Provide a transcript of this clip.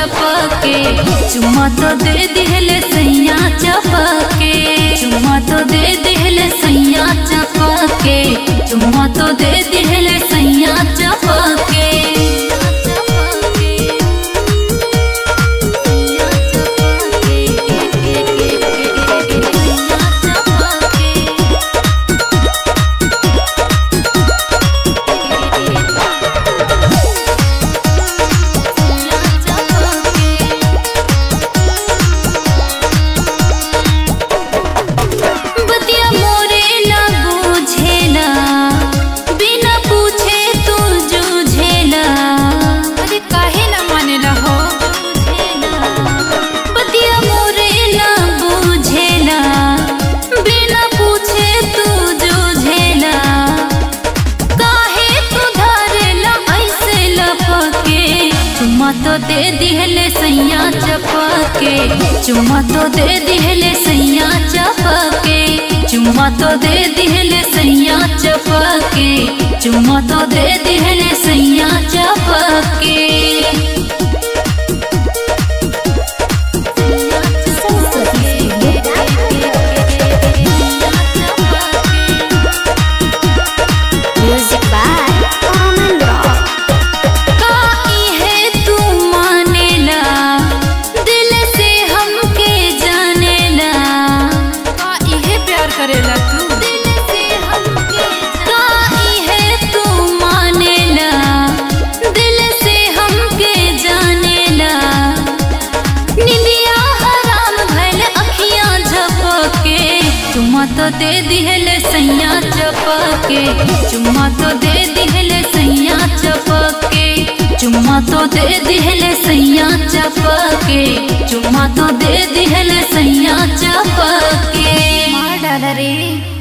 चपके चुम्मा तो दे दिहले सैया चपके चुम्मा तो दे दिहले सैया चपके चुम्मा तो दे दिहले सैया चपके बतिया मोरे ना बुझेला बिना पूछे तू जूझेला अरे काहे ना मानेला हो बतिया मोरे ना बुझेला बिना पूछे तू जूझेला काहे तू धरेला ऐसे लपके चुम्मा तो दे दिहले सैया चपके चुम्मा तो दे दिहले सैया चपके चुम्मा तो दे दिहले सैया चपके चुम्मा तो दे दिहले सैया चपके Music by Common Rock. काई है तू मानेला दिल से हमके जानेला का इहे प्यार करेला तू दिल से हमके काई है तू मानेला दिल से हमके जानेला निंदिया हराम भइल अखियां झपके चुम्मा तो दे दिहले सैया चपके चुम्मा तो दे दिहले सैया चपके चुम्मा तो दे दिहले सैया चपके चुम्मा तो दे दिहले सैया चपके मार डाला रे